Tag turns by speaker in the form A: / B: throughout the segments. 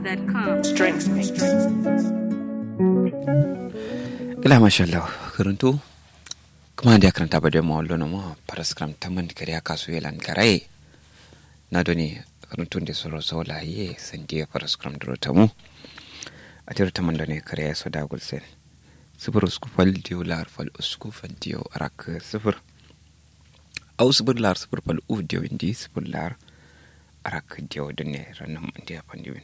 A: ila mashallah karanto kuma da karanta ba da mawallo na ma paraskram taman kariya kasu yelan garai na doni karanto da soro sola ye sandiya paraskram duro tamu a tiro taman da ne kariya so da gulsen sifir usku fal diyo lar fal usku fal diyo arak sifir au sifir lar sifir fal u diyo indi sifir lar arak diyo da ne ranar mandiya pandiwin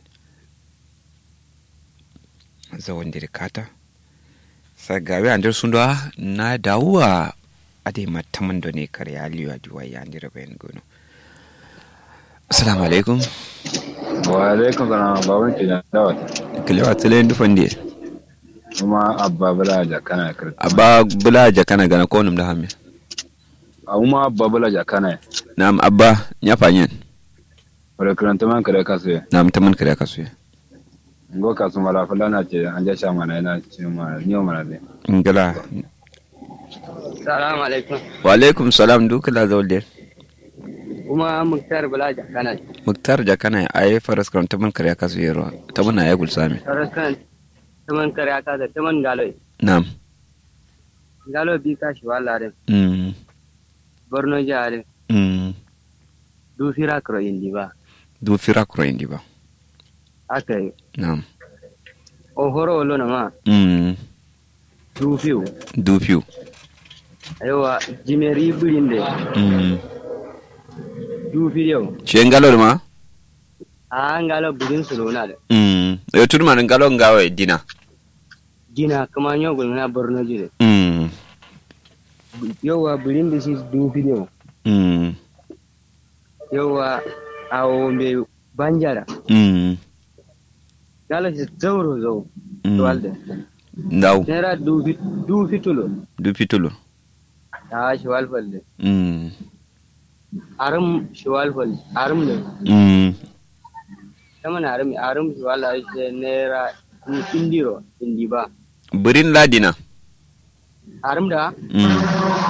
A: zawon dirikata sagawe andir sundwa na dawuwa ade mataman da ne kare aliyu ajuwa ya andira bayan gono assalamu alaikum
B: wa alaikum salam baban ki da dawa
A: kilewa tile ndufan die
B: kuma abba bula jakana kirti
A: abba bula jakana gana ko num da hamme
B: kuma abba bula jakana
A: nam abba nya fanyen
B: wala kiranta man kare kasu
A: nam taman kare kasu
B: ngo kasu mala fulana ce an ja sha mana ina ce ma ni mana ne
A: ngala
C: Salamu alaikum.
A: wa alaikum salam dukala zawde
C: Kuma Muktar Bala Jakana.
A: muktar jakana ay faras kam taman kare kasu yero taman ay gul sami
C: Saraskan taman kare aka da taman galo.
A: nam
C: Galo bi ka shi wala rin.
A: mm
C: Borno jare
A: mm
C: du fira kro indi ba.
A: du fira kuro indi ba
C: Aka yi.
A: nam
C: O horo wolo na ma
A: mm
C: du fiu.
A: du fiu
C: Aiwa jimeri birinde
A: mm
C: du fiyo.
A: shi ngalo ma
C: A ngalo birin su lona da.
A: mm yo tuduma ngalo ngawe dina
C: Gina kuma nyo gulmina Borno jire.
A: mm
C: Yawa birin da shi du fiyo.
A: mm
C: Yawa awo me banjara.
A: mm
C: Galo shi zauro zau.
A: Mm.
C: Walde.
A: ndaw
C: Nera du fi- du fitulo.
A: du pitulu
C: Ta shi walfalle.
A: mm
C: arum shiwal fal arum ne
A: mm
C: taman arum arum shiwal a shi naira ni indiro indi ba
A: birin ladina
C: arum da
A: mm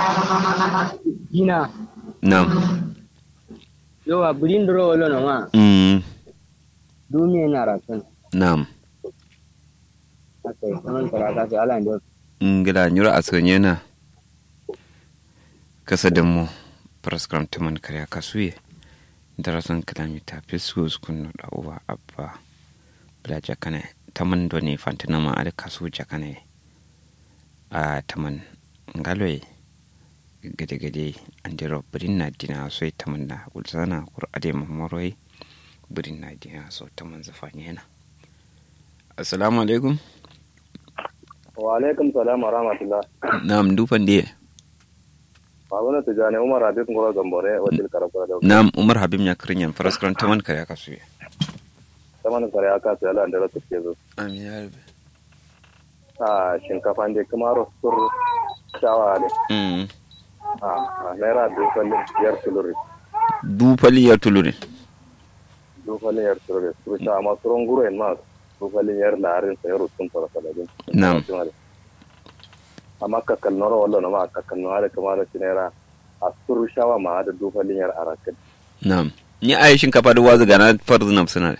C: gina
A: nam
C: yawa birin duro wala na ma
A: mm
C: dumi na rakan
A: nam
C: akai taman karaka sai ala ndo
A: ngila nyura asonye na kasa da mu praskram taman kare kasuye darasan kilomita fisus kunu da uwa abba bla jakane taman do ne fantina ma ada kasu jakane a taman ngaloy gade gade andiro birin na dina so taman na ulzana kur ade mamoroi birin na dina so taman zafanye na assalamu alaikum
D: wa alaikum salam wa rahmatullah
A: nam dufan diye
D: babuna tijani umar habib ngoro gambore wakil karakura da
A: nam umar habib ya kirin yan faraskaran taman kare aka suye
D: saman kare aka sai ala da rasu ke zo
A: amin ya rabe
D: a shinkafa ne kuma rostur shawa ne
A: mm
D: a a naira dufalin yar tuluri
A: du fali ya tulure
D: dufalin yar tuluri suru sha amma surun guro en ma dufalin yar larin sa yaro sun fara saladin
A: Na'am.
D: amma kakkal noro wallo na ma kakkal noro da kamar shi naira a suru shawa ma da dufalin yar arakin
A: nam ni ayi shinkafa da wazu gana farzu nam suna